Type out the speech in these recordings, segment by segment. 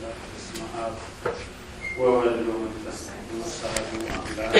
አምላክ በስመ አብ ወወልድ ወመንፈስ ቅዱስ አሐዱ አምላክ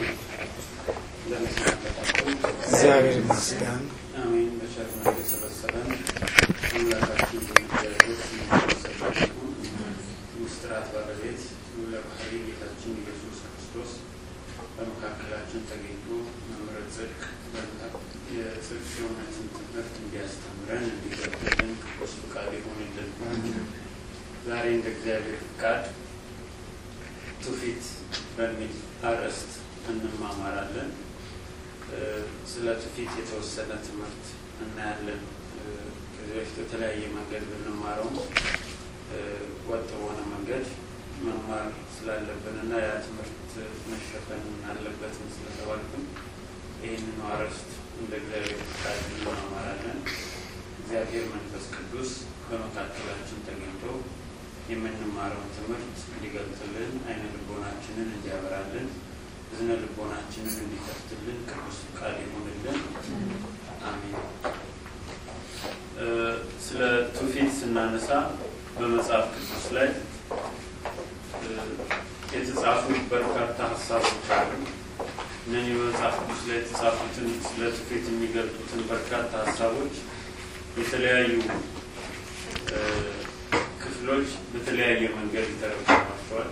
እንደምስናበታችሁ እግዚአብሔር ይመስገን። አሜን። በቸርነቱ የሰበሰበን አምላካችን እግዚአብሔር ስሙ የተመሰገነ ይሁን። ምስጢራት ባለቤት ለባህሪ ጌታችን ኢየሱስ ክርስቶስ በመካከላችን ተገኝቶ መምህረ ጽድቅ የጽድቅ የእውነትን ትምህርት እንዲያስተምረን እንዲገብልን ቅዱስ ፍቃድ ይሆንልን። ዛሬ እንደ እግዚአብሔር ፍቃድ ትውፊት በሚል አርዕስት እንማማራለን። ስለ ትውፊት የተወሰነ ትምህርት እናያለን። ከዚህ በፊት በተለያየ መንገድ ብንማረውም ወጥ በሆነ መንገድ መማር ስላለብን እና ያ ትምህርት መሸፈን አለበትም ስለተባልኩኝ ይህንን አርዕስት እንደ እግዚአብሔር ፍቃድ እንማማራለን። እግዚአብሔር መንፈስ ቅዱስ በመካከላችን ተገኝቶ የምንማረውን ትምህርት እንዲገልጥልን፣ አይነ ልቦናችንን እንዲያበራልን፣ እዝነ ልቦናችንን እንዲከፍትልን ቅዱስ ፍቃድ ይሆንልን። አሜን። ስለ ትውፊት ስናነሳ በመጽሐፍ ቅዱስ ላይ የተጻፉ በርካታ ሀሳቦች አሉ። እነዚህ በመጽሐፍ ቅዱስ ላይ የተጻፉትን ስለ ትውፊት የሚገልጡትን በርካታ ሀሳቦች የተለያዩ ክፍሎች በተለያየ መንገድ ይተረጉሟቸዋል።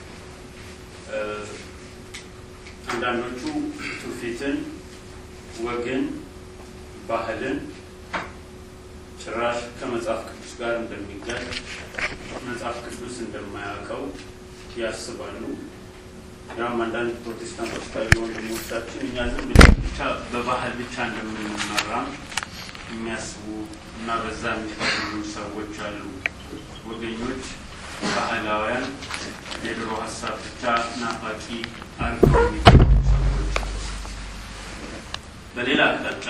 አንዳንዶቹ ትውፊትን፣ ወግን፣ ባህልን ጭራሽ ከመጽሐፍ ቅዱስ ጋር እንደሚጋጭ መጽሐፍ ቅዱስ እንደማያውቀው ያስባሉ። ያም አንዳንድ ፕሮቴስታንቶች ካሉ ወንድሞቻችን እኛ ዝም ብለን ብቻ በባህል ብቻ እንደምንመራም የሚያስቡ እና በዛ የሚፈልጉ ሰዎች አሉ። ወገኞች፣ ባህላውያን፣ የድሮ ሀሳብ ብቻ ናፋቂ አድርገው የሚፈልጉ ሰዎች። በሌላ አቅጣጫ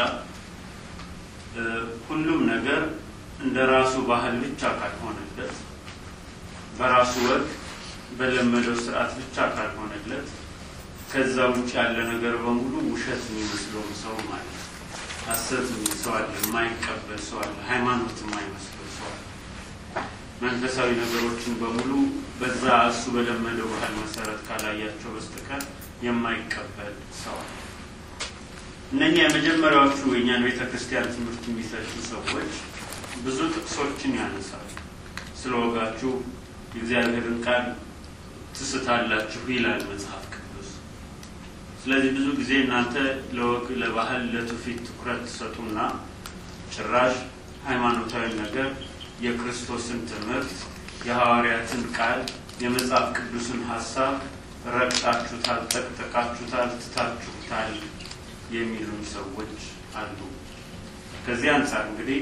ሁሉም ነገር እንደ ራሱ ባህል ብቻ ካልሆነለት በራሱ ወግ በለመደው ስርዓት ብቻ ካልሆነለት ከዛ ውጭ ያለ ነገር በሙሉ ውሸት የሚመስለው ሰው ማለት ነው። ሐሰት ሰው አለ፣ የማይቀበል ሰው አለ፣ ሃይማኖት የማይመስለው ሰው አለ። መንፈሳዊ ነገሮችን በሙሉ በዛ እሱ በለመደው ባህል መሰረት ካላያቸው በስተቀር የማይቀበል ሰው አለ። እነኛ የመጀመሪያዎቹ የእኛን ቤተ ክርስቲያን ትምህርት የሚሰጡ ሰዎች ብዙ ጥቅሶችን ያነሳሉ። ስለ ወጋችሁ የእግዚአብሔርን ቃል ትስታላችሁ ይላል መጽሐፍ ቅዱስ። ስለዚህ ብዙ ጊዜ እናንተ ለወግ፣ ለባህል፣ ለትውፊት ትኩረት ትሰጡና ጭራሽ ሃይማኖታዊ ነገር የክርስቶስን ትምህርት፣ የሐዋርያትን ቃል፣ የመጽሐፍ ቅዱስን ሀሳብ ረግጣችሁታል፣ ጠቅጠቃችሁታል፣ ትታችሁታል የሚሉን ሰዎች አሉ። ከዚህ አንጻር እንግዲህ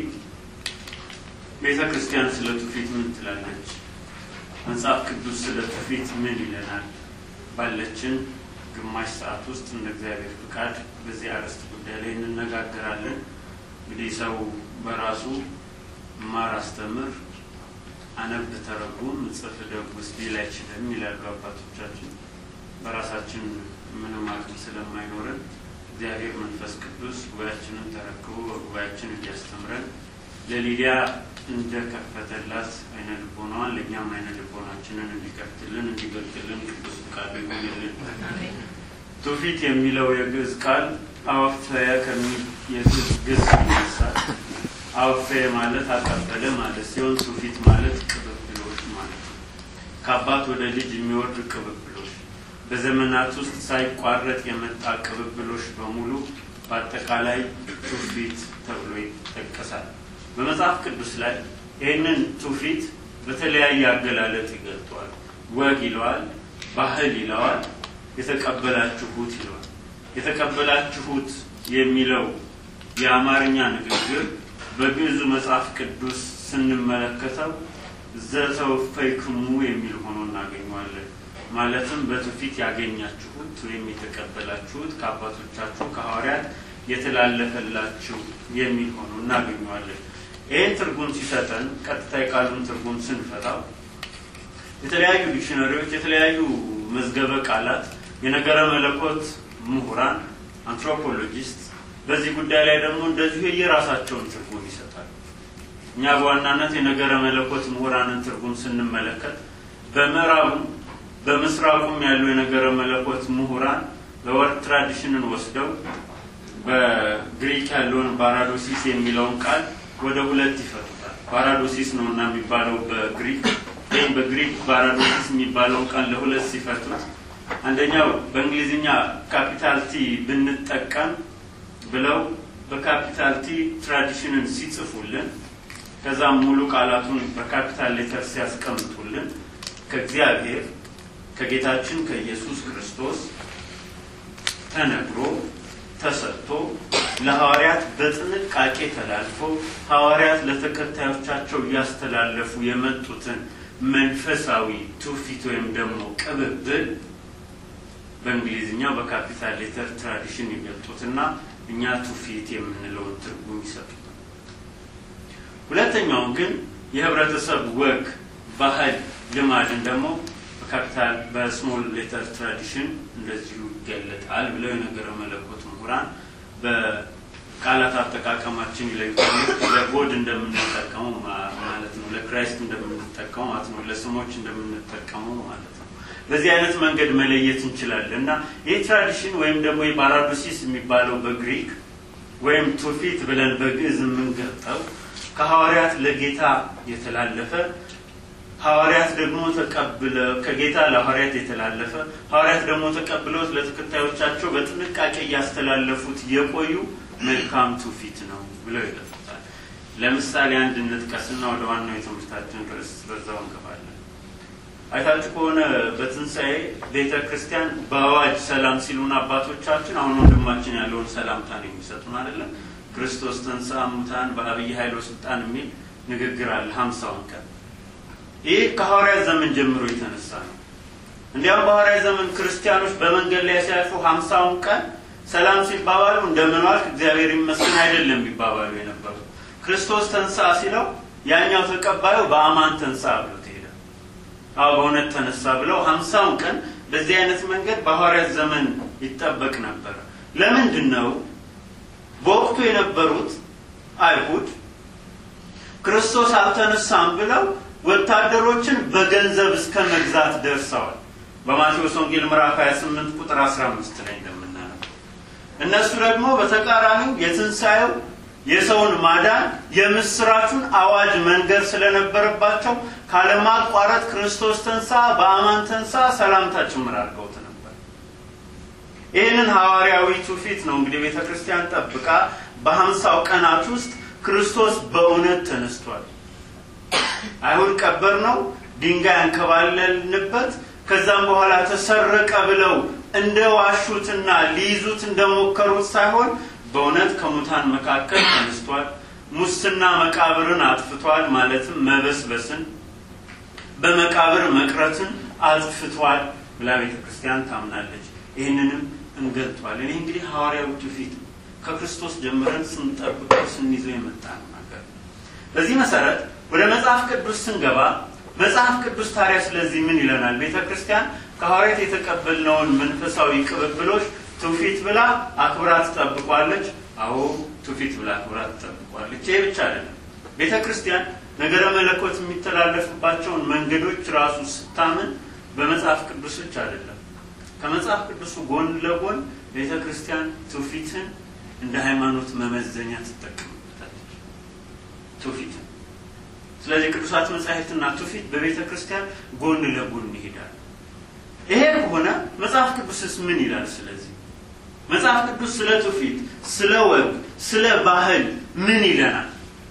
ቤተ ክርስቲያን ስለ ትውፊት ምን ትላለች? መጽሐፍ ቅዱስ ስለ ትውፊት ምን ይለናል? ባለችን ግማሽ ሰዓት ውስጥ እንደ እግዚአብሔር ፍቃድ በዚህ አርዕስት ጉዳይ ላይ እንነጋገራለን። እንግዲህ ሰው በራሱ ማር አስተምር፣ አነብ፣ ተረጉም፣ ጽፍ፣ ደጉስ ሊል አይችልም ይላሉ አባቶቻችን። በራሳችን ምንም አቅም ስለማይኖረን እግዚአብሔር መንፈስ ቅዱስ ጉባኤያችንን ተረክቦ በጉባኤያችን እንዲያስተምረን ለሊዲያ እንደከፈተላት አይነ ልቦናዋን ለእኛም አይነ ልቦናችንን እንዲከፍትልን እንዲገልጥልን ቅዱስ ፍቃዱ ይሆንልን። ትውፊት የሚለው የግዕዝ ቃል አወፈየ ከሚል የግዕዝ ይነሳል። አወፈየ ማለት አቀበለ ማለት ሲሆን ትውፊት ማለት ቅብብሎች ማለት ነው። ከአባት ወደ ልጅ የሚወርድ ቅብብሎች በዘመናት ውስጥ ሳይቋረጥ የመጣ ቅብብሎች በሙሉ በአጠቃላይ ትውፊት ተብሎ ይጠቀሳል። በመጽሐፍ ቅዱስ ላይ ይህንን ትውፊት በተለያየ አገላለጥ ይገልጠዋል። ወግ ይለዋል፣ ባህል ይለዋል፣ የተቀበላችሁት ይለዋል። የተቀበላችሁት የሚለው የአማርኛ ንግግር በግዕዙ መጽሐፍ ቅዱስ ስንመለከተው ዘተወፈይክሙ የሚል ሆኖ እናገኘዋለን። ማለትም በትውፊት ያገኛችሁት ወይም የተቀበላችሁት ከአባቶቻችሁ ከሐዋርያት የተላለፈላችሁ የሚል ሆኖ እናገኘዋለን። ይህን ትርጉም ሲሰጠን ቀጥታ የቃሉን ትርጉም ስንፈታው የተለያዩ ዲክሽነሪዎች፣ የተለያዩ መዝገበ ቃላት፣ የነገረ መለኮት ምሁራን፣ አንትሮፖሎጂስት በዚህ ጉዳይ ላይ ደግሞ እንደዚሁ የየራሳቸውን ትርጉም ይሰጣሉ። እኛ በዋናነት የነገረ መለኮት ምሁራንን ትርጉም ስንመለከት በምዕራቡም በምስራቁም ያሉ የነገረ መለኮት ምሁራን በወርድ ትራዲሽንን ወስደው በግሪክ ያለውን ባራዶሲስ የሚለውን ቃል ወደ ሁለት ይፈቱታል። ባራዶሲስ ነው እና የሚባለው በግሪክ ወይም በግሪክ ባራዶሲስ የሚባለውን ቃል ለሁለት ሲፈቱት አንደኛው በእንግሊዝኛ ካፒታል ቲ ብንጠቀም ብለው በካፒታል ቲ ትራዲሽንን ሲጽፉልን ከዛም ሙሉ ቃላቱን በካፒታል ሌተር ሲያስቀምጡልን ከእግዚአብሔር ከጌታችን ከኢየሱስ ክርስቶስ ተነግሮ ተሰጥቶ ለሐዋርያት በጥንቃቄ ተላልፎ ሐዋርያት ለተከታዮቻቸው እያስተላለፉ የመጡትን መንፈሳዊ ትውፊት ወይም ደግሞ ቅብብል በእንግሊዝኛው በካፒታል ሌተር ትራዲሽን ይገልጡትና እኛ ትውፊት የምንለውን ትርጉም ይሰጡታል። ሁለተኛውን ግን የህብረተሰብ ወግ፣ ባህል፣ ልማድን ደግሞ በካፒታል በስሞል ሌተር ትራዲሽን እንደዚሁ ይገለጣል ብለው የነገረ መለኮት ምሁራን በቃላት አጠቃቀማችን ይለዩታል። ለጎድ እንደምንጠቀመው ማለት ነው፣ ለክራይስት እንደምንጠቀመው ማለት ነው፣ ለስሞች እንደምንጠቀመው ማለት ነው። በዚህ አይነት መንገድ መለየት እንችላለን እና ይህ ትራዲሽን ወይም ደግሞ የባራዶሲስ የሚባለው በግሪክ ወይም ትውፊት ብለን በግዕዝ የምንገልጠው ከሐዋርያት ለጌታ የተላለፈ ሐዋርያት ደግሞ ተቀብለ ከጌታ ለሐዋርያት የተላለፈ ሐዋርያት ደግሞ ተቀብለውት ለተከታዮቻቸው በጥንቃቄ እያስተላለፉት የቆዩ መልካም ትውፊት ነው ብለው ይገልጹታል። ለምሳሌ አንድ እንጥቀስና ወደ ዋናው የትምህርታችን ርዕስ በዛው እንገባለን። አይታችሁ ከሆነ በትንሣኤ ቤተ ክርስቲያን በአዋጅ ሰላም ሲሉን አባቶቻችን አሁን ወንድማችን ያለውን ሰላምታ ነው የሚሰጡን አይደለም። ክርስቶስ ተንሥአ እሙታን በአብይ ኃይል ወሥልጣን የሚል ንግግር አለ ሀምሳውን ቀን ይህ ከሐዋርያት ዘመን ጀምሮ የተነሳ ነው። እንዲያውም በሐዋርያት ዘመን ክርስቲያኖች በመንገድ ላይ ሲያልፉ ሀምሳውን ቀን ሰላም ሲባባሉ እንደምን ዋልክ እግዚአብሔር ይመስገን አይደለም ቢባባሉ የነበሩ ክርስቶስ ተንሥአ ሲለው ያኛው ተቀባዩ በአማን ተንሥአ ብሎ ትሄደ አዎ በእውነት ተነሳ ብለው ሀምሳውን ቀን በዚህ አይነት መንገድ በሐዋርያት ዘመን ይጠበቅ ነበር። ለምንድን ነው በወቅቱ የነበሩት አይሁድ ክርስቶስ አልተነሳም ብለው ወታደሮችን በገንዘብ እስከ መግዛት ደርሰዋል። በማቴዎስ ወንጌል ምዕራፍ 28 ቁጥር 15 ላይ እንደምናነበው እነሱ ደግሞ በተቃራኒው የትንሣኤው የሰውን ማዳን የምስራቹን አዋጅ መንገር ስለነበረባቸው ካለማቋረጥ ክርስቶስ ተንሳ በአማን ተንሳ ሰላምታ ጭምር አድርገውት ነበር። ይህንን ሐዋርያዊ ትውፊት ነው እንግዲህ ቤተ ክርስቲያን ጠብቃ በሀምሳው ቀናት ውስጥ ክርስቶስ በእውነት ተነስቷል። አይሁድ ቀበር ነው ድንጋይ አንከባለልንበት ከዛም በኋላ ተሰረቀ ብለው እንደ ዋሹትና ሊይዙት እንደሞከሩት ሳይሆን በእውነት ከሙታን መካከል ተነስቷል። ሙስና መቃብርን አጥፍቷል፣ ማለትም መበስበስን በመቃብር መቅረትን አጥፍቷል ብላ ቤተ ክርስቲያን ታምናለች። ይህንንም እንገልጧለን። ይህ እንግዲህ ሐዋርያዊ ትውፊት ከክርስቶስ ጀምረን ስንጠብቀው ስንይዘው የመጣ ነው ነገር በዚህ መሰረት ወደ መጽሐፍ ቅዱስ ስንገባ መጽሐፍ ቅዱስ ታዲያ ስለዚህ ምን ይለናል? ቤተ ክርስቲያን ከሐዋርያት የተቀበልነውን መንፈሳዊ ቅብብሎች ትውፊት ብላ አክብራ ትጠብቋለች። አዎ ትውፊት ብላ አክብራ ትጠብቋለች። ይህ ብቻ አይደለም። ቤተ ክርስቲያን ነገረ መለኮት የሚተላለፍባቸውን መንገዶች ራሱ ስታምን በመጽሐፍ ቅዱስ ብቻ አይደለም። ከመጽሐፍ ቅዱሱ ጎን ለጎን ቤተ ክርስቲያን ትውፊትን እንደ ሃይማኖት መመዘኛ ትጠቀምበታለች። ትውፊትን ስለዚህ ቅዱሳት መጻሕፍትና ትውፊት በቤተ ክርስቲያን ጎን ለጎን ይሄዳል። ይሄ ከሆነ መጽሐፍ ቅዱስስ ምን ይላል? ስለዚህ መጽሐፍ ቅዱስ ስለ ትውፊት፣ ስለ ወግ፣ ስለ ባህል ምን ይለናል?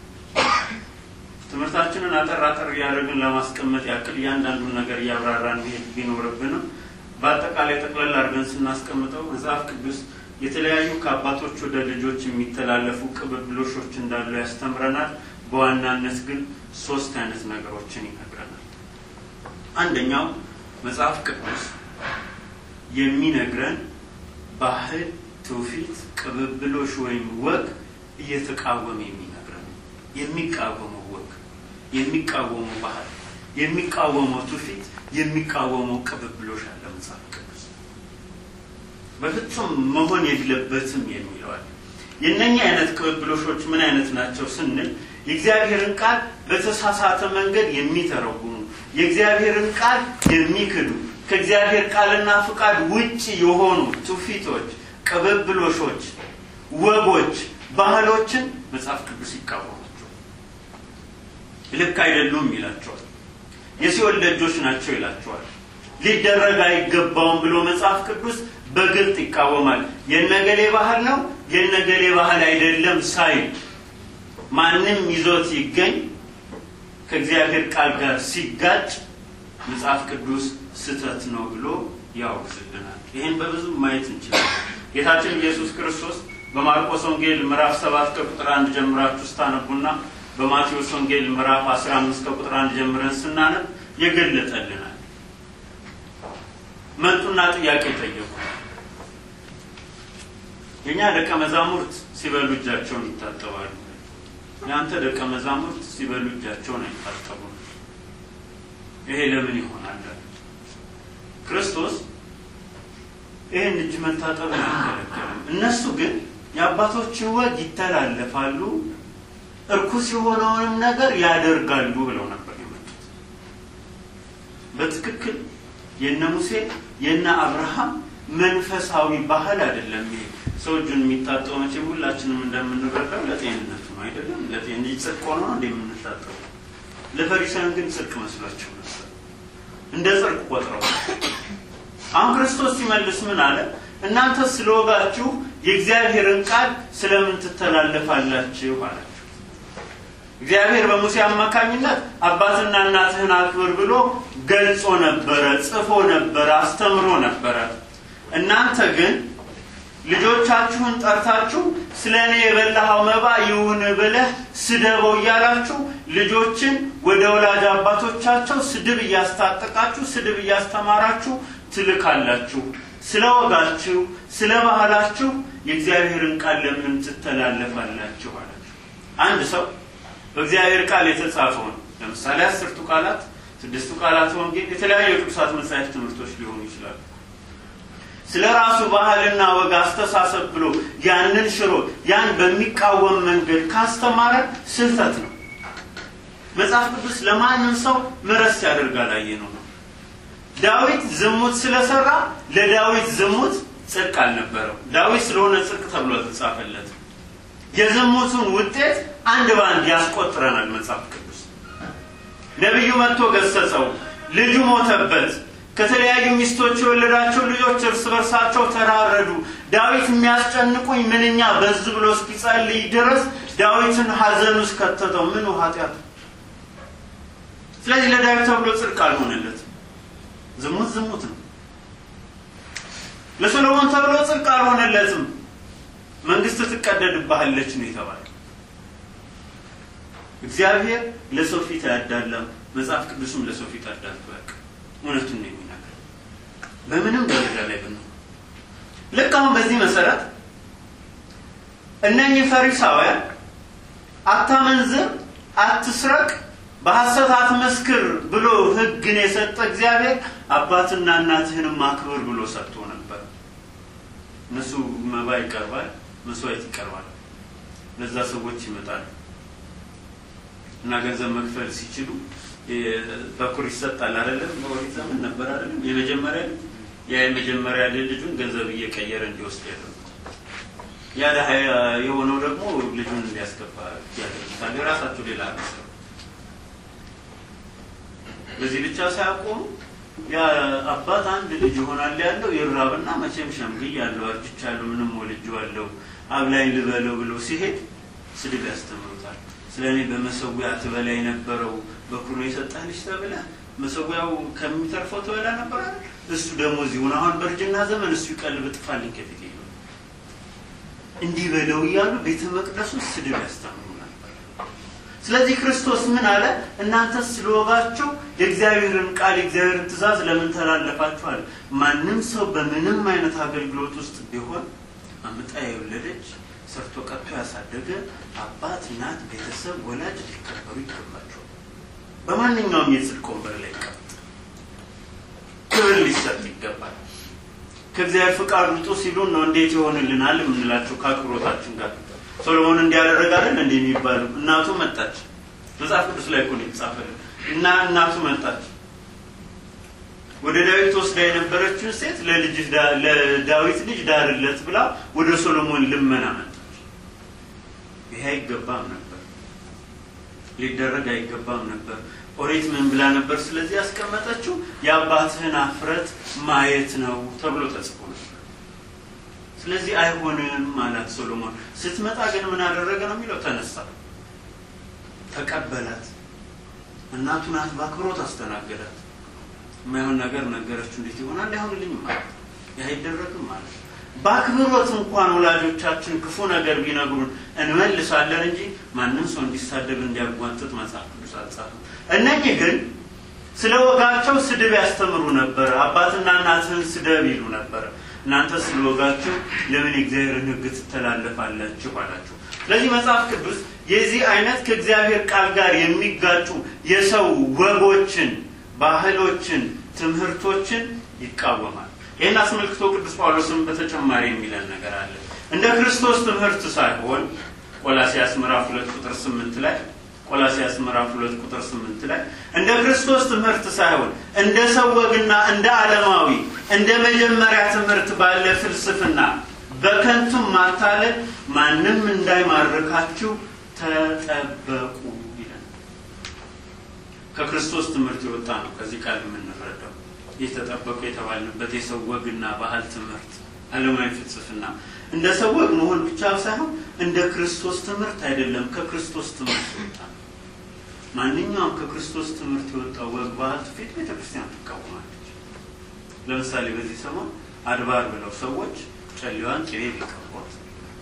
ትምህርታችንን አጠር አጠር እያደረግን ለማስቀመጥ ያክል እያንዳንዱን ነገር እያብራራን መሄድ ቢኖርብንም በአጠቃላይ ጠቅለል አድርገን ስናስቀምጠው መጽሐፍ ቅዱስ የተለያዩ ከአባቶች ወደ ልጆች የሚተላለፉ ቅብብሎሾች እንዳሉ ያስተምረናል። በዋናነት ግን ሶስት አይነት ነገሮችን ይነግረናል። አንደኛው መጽሐፍ ቅዱስ የሚነግረን ባህል፣ ትውፊት፣ ቅብብሎሽ ወይም ወግ እየተቃወመ የሚነግረን የሚቃወመው ወግ፣ የሚቃወመው ባህል፣ የሚቃወመው ትውፊት፣ የሚቃወመው ቅብብሎሽ አለ መጽሐፍ ቅዱስ በፍጹም መሆን የለበትም የሚለዋል። የእነኛ አይነት ቅብብሎሾች ምን አይነት ናቸው ስንል የእግዚአብሔርን ቃል በተሳሳተ መንገድ የሚተረጉሙ የእግዚአብሔርን ቃል የሚክዱ ከእግዚአብሔር ቃልና ፍቃድ ውጭ የሆኑ ትውፊቶች፣ ቅብብሎሾች፣ ወጎች፣ ባህሎችን መጽሐፍ ቅዱስ ይቃወማቸዋል። ልክ አይደሉም ይላቸዋል። የሲኦል ደጆች ናቸው ይላቸዋል። ሊደረግ አይገባውም ብሎ መጽሐፍ ቅዱስ በግልጥ ይቃወማል። የነገሌ ባህል ነው የነገሌ ባህል አይደለም ሳይል ማንም ይዞት ይገኝ ከእግዚአብሔር ቃል ጋር ሲጋጭ መጽሐፍ ቅዱስ ስህተት ነው ብሎ ያወግዝልናል። ይህን በብዙ ማየት እንችላለን። ጌታችን ኢየሱስ ክርስቶስ በማርቆስ ወንጌል ምዕራፍ ሰባት ከቁጥር አንድ ጀምራችሁ ስታነቡና በማቴዎስ ወንጌል ምዕራፍ አስራ አምስት ከቁጥር አንድ ጀምረን ስናነብ የገለጠልናል። መጡና ጥያቄ ጠየቁ። የእኛ ደቀ መዛሙርት ሲበሉ እጃቸውን ይታጠባሉ፣ የአንተ ደቀ መዛሙርት ሲበሉ እጃቸውን አይታጠቡም። ይሄ ለምን ይሆናል? ክርስቶስ ይህን እጅ መታጠብ አይከለከልም። እነሱ ግን የአባቶችን ወግ ይተላለፋሉ፣ እርኩስ የሆነውንም ነገር ያደርጋሉ ብለው ነበር የመጡት። በትክክል የነ ሙሴ የነ አብርሃም መንፈሳዊ ባህል አይደለም ይሄ። ሰው እጁን የሚታጠው መቼም ሁላችንም እንደምንረዳው ለጤንነቱ ነው አይደለም? ለጤን ጽድቅ ሆኖ ነው እንደምንታጠው። ለፈሪሳውያን ግን ጽድቅ መስሏቸው ነበር፣ እንደ ጽድቅ ቆጥረው። አሁን ክርስቶስ ሲመልስ ምን አለ? እናንተ ስለወጋችሁ የእግዚአብሔርን ቃል ስለምን ትተላለፋላችሁ አላቸው። እግዚአብሔር በሙሴ አማካኝነት አባትና እናትህን አክብር ብሎ ገልጾ ነበረ፣ ጽፎ ነበረ፣ አስተምሮ ነበረ። እናንተ ግን ልጆቻችሁን ጠርታችሁ ስለ እኔ የበላኸው መባ ይሁን ብለህ ስደበው እያላችሁ ልጆችን ወደ ወላጅ አባቶቻቸው ስድብ እያስታጠቃችሁ ስድብ እያስተማራችሁ ትልካላችሁ። ስለ ወጋችሁ፣ ስለ ባህላችሁ የእግዚአብሔርን ቃል ለምን ትተላለፋላችሁ አላችሁ። አንድ ሰው በእግዚአብሔር ቃል የተጻፈውን ለምሳሌ አስርቱ ቃላት፣ ስድስቱ ቃላት ወንጌል፣ የተለያዩ የቅዱሳት መጻሕፍት ትምህርቶች ሊሆኑ ይችላሉ። ስለ ራሱ ባህልና ወግ አስተሳሰብ ብሎ ያንን ሽሮ ያን በሚቃወም መንገድ ካስተማረ ስህተት ነው። መጽሐፍ ቅዱስ ለማንም ሰው ምሕረት ሲያደርግ አላየነው ነው። ዳዊት ዝሙት ስለሰራ ለዳዊት ዝሙት ጽድቅ አልነበረው። ዳዊት ስለሆነ ጽድቅ ተብሎ ተጻፈለት። የዝሙቱን ውጤት አንድ በአንድ ያስቆጥረናል መጽሐፍ ቅዱስ። ነቢዩ መጥቶ ገሰጸው፣ ልጁ ሞተበት። ከተለያዩ ሚስቶች የወለዳቸው ልጆች እርስ በርሳቸው ተራረዱ። ዳዊት የሚያስጨንቁኝ ምንኛ በዝ ብሎ እስኪጸልይ ድረስ ዳዊትን ሐዘን ውስጥ ከተተው። ምኑ ኃጢአቱ? ስለዚህ ለዳዊት ተብሎ ጽድቅ አልሆነለትም። ዝሙት ዝሙት ነው። ለሰሎሞን ተብሎ ጽድቅ አልሆነለትም። መንግስት ትቀደድብሃለች ነው የተባለ። እግዚአብሔር ለሰው ፊት አያዳላም። መጽሐፍ ቅዱስም ለሰው ፊት አዳልቶ ያውቅ እውነቱን ነው የሚናገር በምንም ደረጃ ላይ ብንሆን። ልክ አሁን በዚህ መሰረት እነኚህ ፈሪሳውያን አታመንዝር፣ አትስረቅ፣ በሐሰት አትመስክር ብሎ ሕግን የሰጠ እግዚአብሔር አባትና እናትህንም አክብር ብሎ ሰጥቶ ነበር። እነሱ መባ ይቀርባል፣ መስዋዕት ይቀርባል። ለዛ ሰዎች ይመጣሉ እና ገንዘብ መክፈል ሲችሉ በኩር ይሰጣል አይደለም? በኦሪት ዘመን ነበር አይደለም? የመጀመሪያ ያ የመጀመሪያ ልጁን ገንዘብ እየቀየረ እንዲወስድ ያደርጉት፣ ያ ድሀ የሆነው ደግሞ ልጁን እንዲያስገባ ያደርጉታል። የራሳቸው ሌላ አሰሩ። በዚህ ብቻ ሳያቆሙ ያ አባት አንድ ልጅ ይሆናል ያለው ይራብና መቼም ሸምግያለሁ፣ አርጅቻለሁ፣ ምንም ወልጄዋለሁ፣ አብላኝ ልበለው ብሎ ሲሄድ ስድብ ያስተምሩታል። ስለ እኔ በመሰዊያ ትበላ የነበረው በኩር የሰጠህ ልጅ ተብለህ መሰዊያው ከሚተርፈው ትበላ ነበር አይደል? እሱ ደግሞ እዚሁን አሁን በእርጅና ዘመን እሱ ይቀልብ ጥፋልኝ ከፊት ይሉ እንዲህ በለው እያሉ ቤተ መቅደሱ ስድብ ያስተምሩ ነበር። ስለዚህ ክርስቶስ ምን አለ? እናንተ ስለወጋችሁ የእግዚአብሔርን ቃል የእግዚአብሔርን ትእዛዝ ለምን ተላለፋችኋል? ማንም ሰው በምንም አይነት አገልግሎት ውስጥ ቢሆን አምጣ የወለደች ሰርቶ ቀጥቶ ያሳደገ አባት፣ እናት፣ ቤተሰብ፣ ወላጅ ሊከበሩ ይገባቸዋል። በማንኛውም የጽድቅ ወንበር ላይ ይቀመጥ፣ ክብር ሊሰጥ ይገባል። ከእግዚአብሔር ፍቃድ ውጡ ሲሉን ነው እንዴት ይሆንልናል የምንላቸው ከአክብሮታችን ጋር። ሶሎሞን እንዲያደረግ አይደል እንደ የሚባለው እናቱ መጣች። መጽሐፍ ቅዱስ ላይ እኮ ነው የተጻፈልን እና እናቱ መጣች ወደ ዳዊት ወስዳ የነበረችውን ሴት ለልጅ ለዳዊት ልጅ ዳርለት ብላ ወደ ሶሎሞን ልመና መጣች። ይሄ አይገባም ነበር፣ ሊደረግ አይገባም ነበር። ኦሪት ምን ብላ ነበር? ስለዚህ ያስቀመጠችው የአባትህን አፍረት ማየት ነው ተብሎ ተጽፎ ነበር። ስለዚህ አይሆንም አላት ሶሎሞን። ስትመጣ ግን ምን አደረገ ነው የሚለው? ተነሳ፣ ተቀበላት፣ እናቱ ናት፣ በአክብሮት አስተናገዳት። የማይሆን ነገር ነገረችው። እንዴት ይሆናል? አይሆንልኝም ማለት ይህ አይደረግም ማለት በአክብሮት እንኳን ወላጆቻችን ክፉ ነገር ቢነግሩን እንመልሳለን እንጂ ማንም ሰው እንዲሳደብ እንዲያጓጥጥ መጽሐፍ ቅዱስ አልጻፈም። እነኚህ ግን ስለ ወጋቸው ስድብ ያስተምሩ ነበር። አባትና እናትህን ስደብ ይሉ ነበር። እናንተ ስለ ወጋችሁ ለምን የእግዚአብሔርን ሕግ ትተላለፋላችሁ አላቸው። ስለዚህ መጽሐፍ ቅዱስ የዚህ አይነት ከእግዚአብሔር ቃል ጋር የሚጋጩ የሰው ወጎችን ባህሎችን፣ ትምህርቶችን ይቃወማል። ይህን አስመልክቶ ቅዱስ ጳውሎስም በተጨማሪ የሚለን ነገር አለ። እንደ ክርስቶስ ትምህርት ሳይሆን ቆላሲያስ ምዕራፍ ሁለት ቁጥር ስምንት ላይ ቆላሲያስ ምዕራፍ ሁለት ቁጥር ስምንት ላይ እንደ ክርስቶስ ትምህርት ሳይሆን እንደ ሰው ወግና እንደ ዓለማዊ እንደ መጀመሪያ ትምህርት ባለ ፍልስፍና በከንቱም ማታለል ማንም እንዳይማርካችሁ ተጠበቁ ከክርስቶስ ትምህርት የወጣ ነው። ከዚህ ቃል የምንረዳው ይህ ተጠበቁ የተባልንበት የሰው ወግና ባህል ትምህርት፣ ዓለማዊ ፍልስፍና እንደ ሰው ወግ መሆን ብቻ ሳይሆን እንደ ክርስቶስ ትምህርት አይደለም። ከክርስቶስ ትምህርት የወጣ ነው። ማንኛውም ከክርስቶስ ትምህርት የወጣው ወግ፣ ባህል፣ ትውፊት ቤተ ክርስቲያን ትቃወማለች። ለምሳሌ በዚህ ሰሞን አድባር ብለው ሰዎች ጨሌዋን ቅቤ ቢቀቧት፣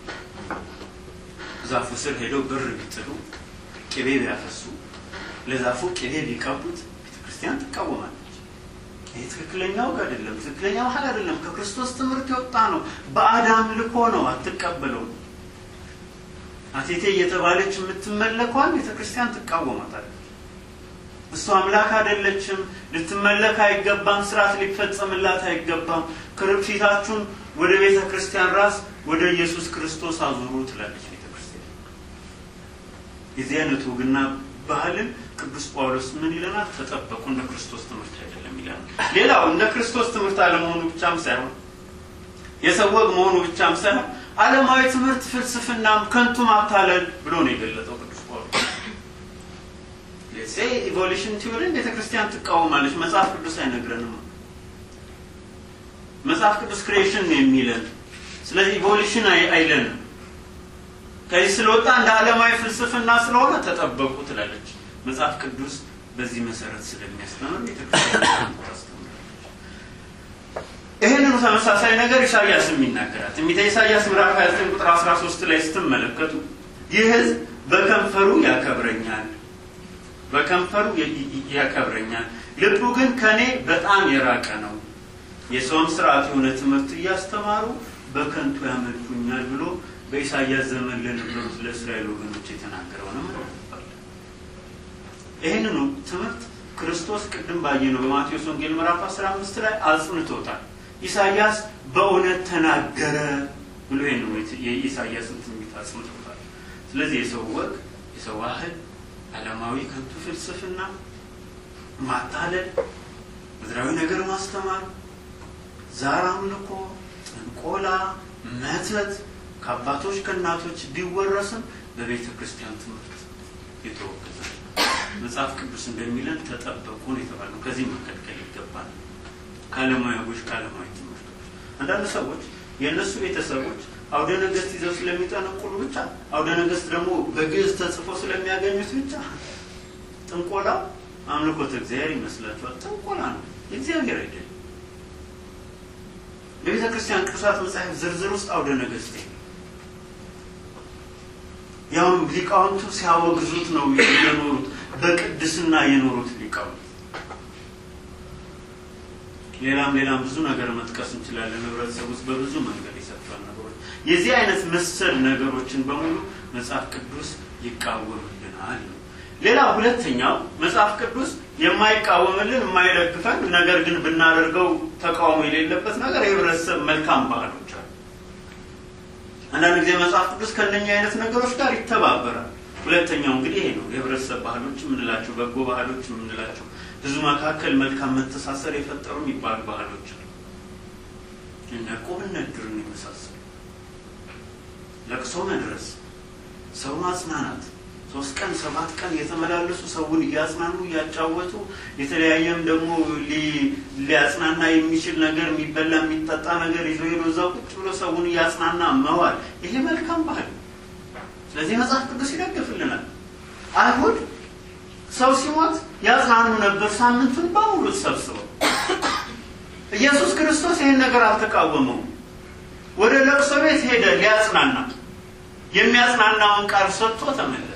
ዛፉ ስር ሄደው ብር ቢጥሉ፣ ቅቤ ቢያፈሱ ለዛፉ ቅቤ ቢቀቡት ቤተክርስቲያን ትቃወማለች። ይህ ትክክለኛ ወግ አይደለም፣ ትክክለኛ ባህል አይደለም። ከክርስቶስ ትምህርት የወጣ ነው። በአዳም ልኮ ነው፣ አትቀበለውም። አቴቴ እየተባለች የምትመለኳን ቤተክርስቲያን ትቃወማታለች። እሱ አምላክ አይደለችም፣ ልትመለክ አይገባም፣ ስርዓት ሊፈጸምላት አይገባም። ፊታችሁን ወደ ቤተ ክርስቲያን ራስ ወደ ኢየሱስ ክርስቶስ አዙሩ ትላለች ቤተክርስቲያን። የዚህ አይነት ወግና ባህልን ቅዱስ ጳውሎስ ምን ይለናል? ተጠበቁ፣ እንደ ክርስቶስ ትምህርት አይደለም ይለናል። ሌላው እንደ ክርስቶስ ትምህርት አለመሆኑ ብቻም ሳይሆን የሰው ወግ መሆኑ ብቻም ሳይሆን ዓለማዊ ትምህርት፣ ፍልስፍናም ከንቱ ማታለል ብሎ ነው የገለጠው ቅዱስ ጳውሎስ። ኢቮሉሽን ቲዮሪን ቤተ ክርስቲያን ትቃወማለች። መጽሐፍ ቅዱስ አይነግረንም። መጽሐፍ ቅዱስ ክሬሽን ነው የሚለን። ስለዚህ ኢቮሉሽን አይለንም። ከዚህ ስለወጣ እንደ ዓለማዊ ፍልስፍና ስለሆነ ተጠበቁ ትላለች። መጽሐፍ ቅዱስ በዚህ መሰረት ስለሚያስተምር ቤተክርስቲያን ታስተምራለች። ይህንኑ ተመሳሳይ ነገር ኢሳያስም ይናገራል። ትንቢተ ኢሳያስ ምዕራፍ 29 ቁጥር 13 ላይ ስትመለከቱ ይህ ሕዝብ በከንፈሩ ያከብረኛል፣ በከንፈሩ ያከብረኛል፣ ልቡ ግን ከኔ በጣም የራቀ ነው። የሰውም ስርዓት የሆነ ትምህርት እያስተማሩ በከንቱ ያመልኩኛል ብሎ በኢሳያስ ዘመን ለነበሩት ለእስራኤል ወገኖች የተናገረውንም እናነባለን። ይህንኑ ትምህርት ክርስቶስ ቅድም ባየነው በማቴዎስ ወንጌል ምዕራፍ 15 ላይ አጽንቶታል። ኢሳያስ በእውነት ተናገረ ብሎ ይህንኑ የኢሳያስን ትንቢት አጽንቶታል። ስለዚህ የሰው ወግ፣ የሰው ባህል፣ ዓለማዊ ከንቱ ፍልስፍና፣ ማታለል፣ ምድራዊ ነገር ማስተማር፣ ዛር አምልኮ፣ ጥንቆላ፣ መተት ከአባቶች ከእናቶች ቢወረስም በቤተ ክርስቲያን ትምህርት የተወገዘ መጽሐፍ ቅዱስ እንደሚለን ተጠበቁን የተባለው ከዚህ መከልከል ይገባል። ከዓለማዊ ወጎች፣ ከዓለማዊ ትምህርቶች አንዳንድ ሰዎች የእነሱ ቤተሰቦች አውደ ነገስት ይዘው ስለሚጠነቁሉ ብቻ አውደ ነገስት ደግሞ በግዕዝ ተጽፎ ስለሚያገኙት ብቻ ጥንቆላ አምልኮተ እግዚአብሔር ይመስላችኋል? ጥንቆላ ነው፣ የእግዚአብሔር አይደለም። በቤተ ክርስቲያን ቅዱሳት መጽሐፍ ዝርዝር ውስጥ አውደ ነገስት ያውም ሊቃውንቱ ሲያወግዙት ነው የኖሩት፣ በቅድስና የኖሩት ሊቃውንት። ሌላም ሌላም ብዙ ነገር መጥቀስ እንችላለን። ህብረተሰብ ውስጥ በብዙ መንገድ የሰጥቷል ነገሮች። የዚህ አይነት መሰል ነገሮችን በሙሉ መጽሐፍ ቅዱስ ይቃወምልናል ነው። ሌላ ሁለተኛው መጽሐፍ ቅዱስ የማይቃወምልን የማይደግፈን፣ ነገር ግን ብናደርገው ተቃውሞ የሌለበት ነገር የህብረተሰብ መልካም ባህሎች አሉ። አንዳንድ ጊዜ መጽሐፍ ቅዱስ ከእነኛ አይነት ነገሮች ጋር ይተባበራል። ሁለተኛው እንግዲህ ይሄ ነው። የህብረተሰብ ባህሎች የምንላቸው በጎ ባህሎች የምንላቸው ህዝቡ መካከል መልካም መተሳሰር የፈጠሩ የሚባሉ ባህሎች አሉ። እነ ቁብነት ድርን የመሳሰሉ ለቅሶ መድረስ፣ ሰው ማጽናናት፣ ሶስት ቀን ሰባት ቀን የተመላለሱ ሰውን እያጽናኑ እያጫወቱ የተለያየም ደግሞ ሊያጽናና የሚችል ነገር የሚበላ የሚጠጣ ነገር ይዞ ሄዶ እዛ ቁጭ ብሎ ሰውን እያጽናና መዋል ይሄ መልካም ባህል ነው። ስለዚህ መጽሐፍ ቅዱስ ይደግፍልናል። አይሁድ ሰው ሲሞት ያጽናኑ ነበር ሳምንቱን በሙሉ ተሰብስበው። ኢየሱስ ክርስቶስ ይህን ነገር አልተቃወመውም። ወደ ለቅሶ ቤት ሄደ ሊያጽናና፣ የሚያጽናናውን ቃል ሰጥቶ ተመለሰ።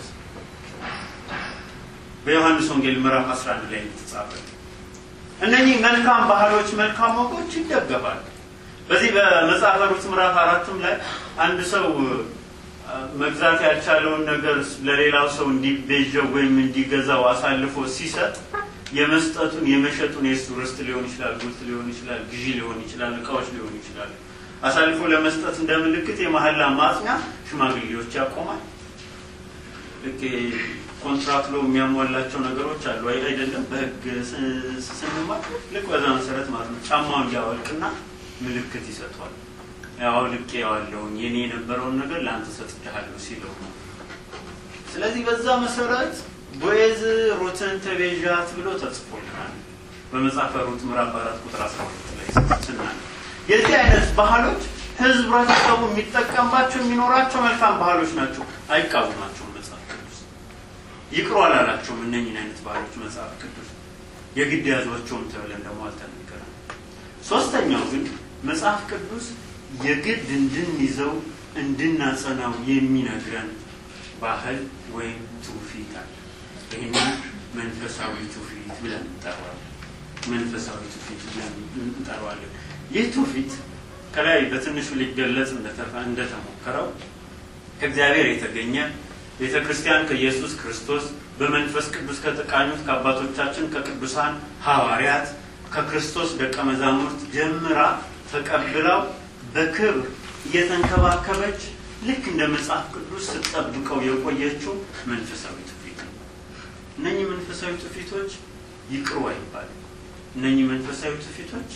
በዮሐንስ ወንጌል ምዕራፍ 11 ላይ የተጻፈ እነኚህ መልካም ባህሎች፣ መልካም ወጎች ይደገፋሉ። በዚህ በመጽሐፈ ሩት ምዕራፍ አራትም ላይ አንድ ሰው መግዛት ያልቻለውን ነገር ለሌላው ሰው እንዲቤዠው ወይም እንዲገዛው አሳልፎ ሲሰጥ የመስጠቱን የመሸጡን የእሱ ርስት ሊሆን ይችላል፣ ጉልት ሊሆን ይችላል፣ ግዢ ሊሆን ይችላል፣ እቃዎች ሊሆን ይችላል። አሳልፎ ለመስጠት እንደ ምልክት የመሐላ ማጽኛ ሽማግሌዎች ያቆማል። ልክ ኮንትራት ሎ የሚያሟላቸው ነገሮች አሉ አይደለም? በህግ ስንማር ልክ በዛ መሰረት ማለት ነው። ጫማውን እንዲያወልቅና ምልክት ይሰጧል። ያው ልቄ ያዋለውን የኔ የነበረውን ነገር ለአንተ ሰጥቻለሁ ሲለው ነው። ስለዚህ በዛ መሰረት ቦዔዝ ሩትን ተቤዣት ብሎ ተጽፎልናል በመጽሐፈ ሩት ምዕራፍ አራት ቁጥር አስራ ሁለት ላይ ስናል የዚህ አይነት ባህሎች ህዝብረተሰቡ የሚጠቀምባቸው የሚኖራቸው መልካም ባህሎች ናቸው። አይቃወማቸውም መጽሐፍ ቅዱስ ይቅሩ አላላቸውም። እነኝን አይነት ባህሎች መጽሐፍ ቅዱስ የግድ ያዟቸውም ተብለን ደግሞ አልተነገረም። ሶስተኛው ግን መጽሐፍ ቅዱስ የግድ እንድንይዘው እንድናጸናው የሚነግረን ባህል ወይም ትውፊት አለ። ይህንን መንፈሳዊ ትውፊት ብለን እንጠራዋለን። መንፈሳዊ ትውፊት ብለን እንጠራዋለን። ይህ ትውፊት ከላይ በትንሹ ሊገለጽ እንደተሞከረው ከእግዚአብሔር የተገኘ ቤተ ክርስቲያን ከኢየሱስ ክርስቶስ በመንፈስ ቅዱስ ከተቃኙት ከአባቶቻችን ከቅዱሳን ሐዋርያት ከክርስቶስ ደቀ መዛሙርት ጀምራ ተቀብለው በክብር እየተንከባከበች ልክ እንደ መጽሐፍ ቅዱስ ስትጠብቀው የቆየችው መንፈሳዊ ትውፊት ነው። እነኚህ መንፈሳዊ ትውፊቶች ይቅሩ አይባልም። እነኚህ መንፈሳዊ ትውፊቶች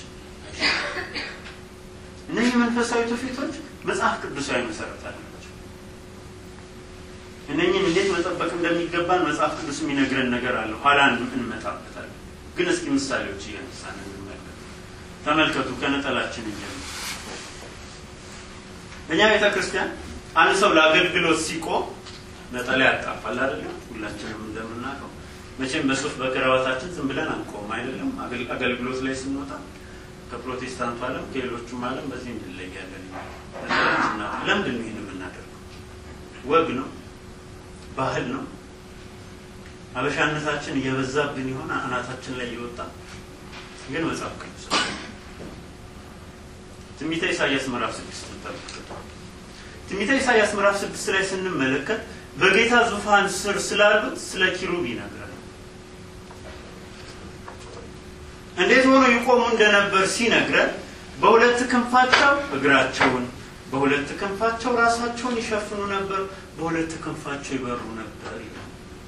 እነኚህ መንፈሳዊ ትውፊቶች መጽሐፍ ቅዱሳዊ መሰረት አላቸው። እነኚህን እንዴት መጠበቅ እንደሚገባን መጽሐፍ ቅዱስ የሚነግረን ነገር አለ። ኋላ እንመጣበታለን። ግን እስኪ ምሳሌዎች እያነሳን እንመልከት። ተመልከቱ። ከነጠላችን እንጀምር። እኛ ቤተ ክርስቲያን አንድ ሰው ለአገልግሎት ሲቆም ነጠላ ያጣፋል አይደለም? ሁላችንም እንደምናውቀው መቼም በሱፍ በክራባታችን ዝም ብለን አንቆም አይደለም። አገልግሎት ላይ ስንወጣ ከፕሮቴስታንቱ ዓለም ከሌሎቹም ዓለም በዚህ እንለያለን። ለምንድን ነው ይህን የምናደርገው? ወግ ነው፣ ባህል ነው። አበሻነታችን እየበዛብን የሆነ አናታችን ላይ እየወጣ ግን መጽሐፍ ቅዱስ ትንቢተ ኢሳያስ ምዕራፍ ስድስት ተመልከቱ። ትንቢተ ኢሳያስ ምዕራፍ ስድስት ላይ ስንመለከት በጌታ ዙፋን ስር ስላሉት ስለ ኪሩብ ይነግራል። እንዴት ሆኖ ይቆሙ እንደነበር ሲነግረን በሁለት ክንፋቸው እግራቸውን፣ በሁለት ክንፋቸው ራሳቸውን ይሸፍኑ ነበር፣ በሁለት ክንፋቸው ይበሩ ነበር ይላል።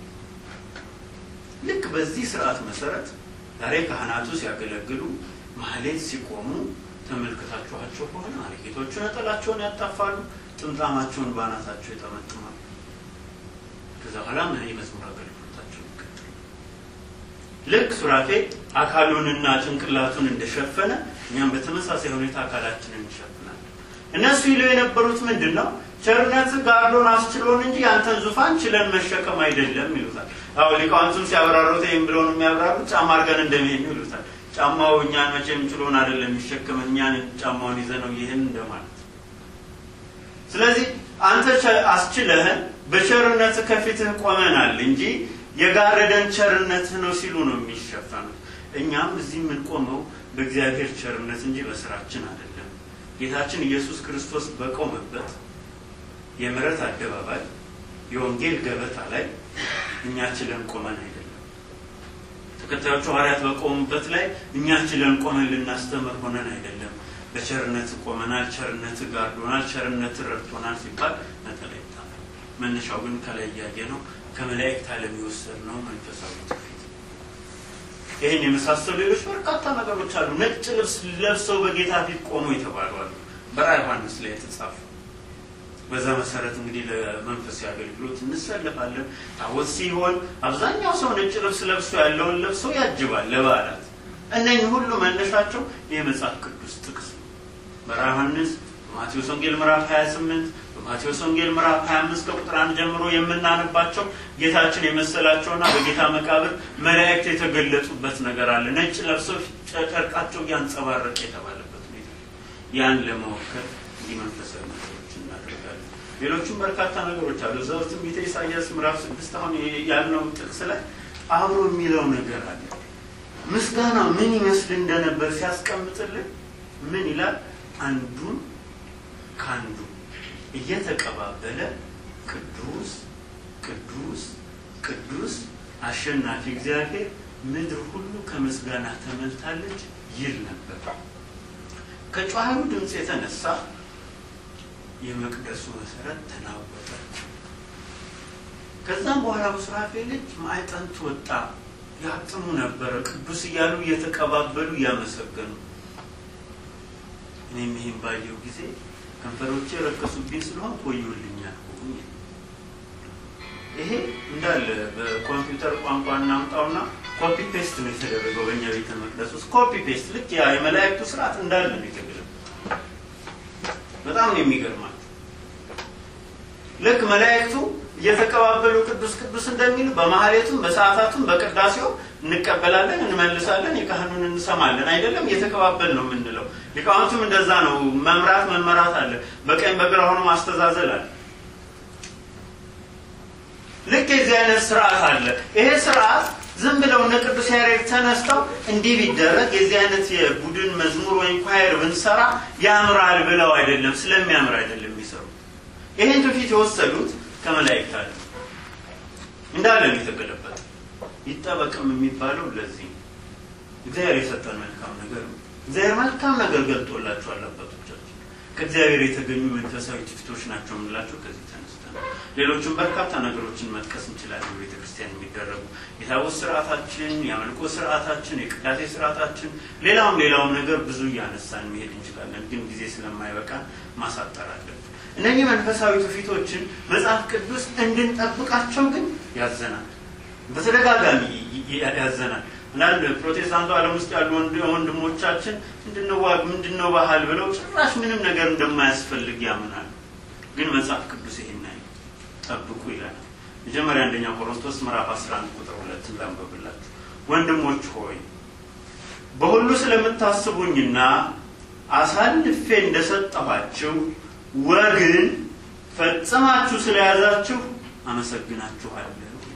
ልክ በዚህ ስርዓት መሰረት ዛሬ ካህናቱ ሲያገለግሉ ማህሌት ሲቆሙ ተመልክታችኋቸው ከሆነ አርጌቶቹ ነጠላቸውን ያጣፋሉ፣ ጥምጣማቸውን በአናታቸው ይጠመጥማሉ። ከዛ በኋላ ምን የመዝሙር አገልግሎታቸው ይቀጥሉ። ልክ ሱራፌ አካሉንና ጭንቅላቱን እንደሸፈነ እኛም በተመሳሳይ ሁኔታ አካላችንን እንሸፍናለን። እነሱ ይለው የነበሩት ምንድን ነው? ቸርነት ጋርዶን አስችሎን እንጂ ያንተን ዙፋን ችለን መሸከም አይደለም ይሉታል። አሁ ሊቃውንቱም ሲያብራሩት ይህም ብለውን የሚያብራሩት ጫማ አድርገን እንደሚሄድ ይሉታል። ጫማው እኛን መቼም ችሎን አይደለም የሚሸከም እኛን ጫማውን ይዘ ነው ይህን እንደማለት። ስለዚህ አንተ አስችለህን በቸርነት ከፊትህ ቆመናል እንጂ የጋረደን ቸርነትህ ነው ሲሉ ነው የሚሸፈኑት። እኛም እዚህ የምንቆመው በእግዚአብሔር ቸርነት እንጂ በስራችን አይደለም። ጌታችን ኢየሱስ ክርስቶስ በቆመበት የምሕረት አደባባይ የወንጌል ገበታ ላይ እኛ ችለን ቆመን አይደለም። ተከታዮቹ ሐዋርያት በቆሙበት ላይ እኛ ችለን ቆመን ልናስተምር ሆነን አይደለም። በቸርነት ቆመናል፣ ቸርነት ጋርዶናል፣ ቸርነት ረድቶናል ሲባል ነጠላ ይጣላል። መነሻው ግን ከላይ እያየ ነው ከመላእክት ዓለም የወሰድነው መንፈሳዊ ትውፊት። ይህን የመሳሰሉ ሌሎች በርካታ ነገሮች አሉ። ነጭ ልብስ ለብሰው በጌታ ፊት ቆሙ የተባሉ አሉ። በራዕየ ዮሐንስ ላይ የተጻፉ በዛ መሰረት እንግዲህ ለመንፈሳዊ አገልግሎት እንሰለፋለን። ታቦት ሲሆን አብዛኛው ሰው ነጭ ልብስ ለብሶ ያለውን ለብሶ ያጅባል ለበዓላት። እነኝህ ሁሉ መነሻቸው የመጽሐፍ ቅዱስ ጥቅስ ነው። በራዕየ ዮሐንስ በማቴዎስ ወንጌል ምዕራፍ 28 በማቴዎስ ወንጌል ምዕራፍ 25 ከቁጥር አንድ ጀምሮ የምናነባቸው ጌታችን የመሰላቸውና በጌታ መቃብር መላእክት የተገለጡበት ነገር አለ። ነጭ ለብሰው ጨርቃቸው እያንጸባረቀ የተባለበት ሁኔታ ያን ለመወከል እንዲህ መንፈሳዊ ነገሮች እናደርጋለን። ሌሎቹም በርካታ ነገሮች አሉ። እዛ ውስጥ ትንቢተ ኢሳያስ ምዕራፍ ስድስት አሁን ያልነው ጥቅስ ላይ አብሮ የሚለው ነገር አለ። ምስጋና ምን ይመስል እንደነበር ሲያስቀምጥልን ምን ይላል? አንዱን ከአንዱ እየተቀባበለ ቅዱስ ቅዱስ ቅዱስ አሸናፊ እግዚአብሔር ምድር ሁሉ ከምስጋና ተመልታለች ይል ነበር። ከጮኸው ድምፅ የተነሳ የመቅደሱ መሰረት ተናወጠ። ከዛም በኋላ በሱራፌል እጅ ማዕጠንት ወጣ። ያጥኑ ነበረ ቅዱስ እያሉ እየተቀባበሉ እያመሰገኑ እኔም ይህን ባየው ጊዜ ከንፈሮቼ የረከሱብኝ ስለሆን ቆዩልኛል። ይሄ እንዳለ በኮምፒውተር ቋንቋ እናምጣውና ኮፒ ፔስት ነው የተደረገው በእኛ ቤተ መቅደስ ውስጥ ኮፒ ፔስት ልክ ያ የመላእክቱ ስርዓት እንዳለ ነው የተገለጠው። በጣም ነው የሚገርማቸው። ልክ መላእክቱ እየተቀባበሉ ቅዱስ ቅዱስ እንደሚሉ በማህሌቱም በሰዓታቱም በቅዳሴው እንቀበላለን፣ እንመልሳለን፣ የካህኑን እንሰማለን። አይደለም እየተቀባበል ነው የምንለው። ሊቃውንቱም እንደዛ ነው። መምራት መመራት አለ። በቀኝ በግራ ሆኖ ማስተዛዘል አለ። ልክ የዚህ አይነት ስርዓት አለ። ይሄ ስርዓት ዝም ብለው እነ ቅዱስ ያሬድ ተነስተው እንዲህ ቢደረግ የዚህ አይነት የቡድን መዝሙር ወይም ኳየር ብንሰራ ያምራል ብለው አይደለም፣ ስለሚያምር አይደለም የሚሰሩት። ይህን ትውፊት የወሰዱት ከመላእክት አለ እንዳለ ነው የተገለበጠ። ይጠበቅም የሚባለው ለዚህ ነው። እግዚአብሔር የሰጠን መልካም ነገር ነው። እግዚአብሔር መልካም ነገር ገልጦላቸዋል አባቶቻችን። ከእግዚአብሔር የተገኙ መንፈሳዊ ትውፊቶች ናቸው የምንላቸው ከዚህ ተነስተን ነው። ሌሎችም በርካታ ነገሮችን መጥቀስ እንችላለን። በቤተ ክርስቲያን የሚደረጉ የታቦት ስርዓታችን፣ የአምልኮ ስርዓታችን፣ የቅዳሴ ስርዓታችን፣ ሌላውም ሌላውም ነገር ብዙ እያነሳን መሄድ እንችላለን። ግን ጊዜ ስለማይበቃ ማሳጠር አለን። እነዚህ መንፈሳዊ ትውፊቶችን መጽሐፍ ቅዱስ እንድንጠብቃቸው ግን ያዘናል፣ በተደጋጋሚ ያዘናል። አንዳንድ ፕሮቴስታንቱ ዓለም ውስጥ ያሉ ወንድሞቻችን ምንድነው ዋግ ምንድነው ባህል ብለው ጭራሽ ምንም ነገር እንደማያስፈልግ ያምናሉ። ግን መጽሐፍ ቅዱስ ይሄን አይ ጠብቁ ይላል። መጀመሪያ አንደኛ ቆሮንቶስ ምዕራፍ 11 ቁጥር ሁለት ላንብብላችሁ። ወንድሞች ሆይ በሁሉ ስለምታስቡኝና አሳልፌ እንደሰጠኋችሁ ወግን ፈጽማችሁ ስለያዛችሁ አመሰግናችኋለሁ።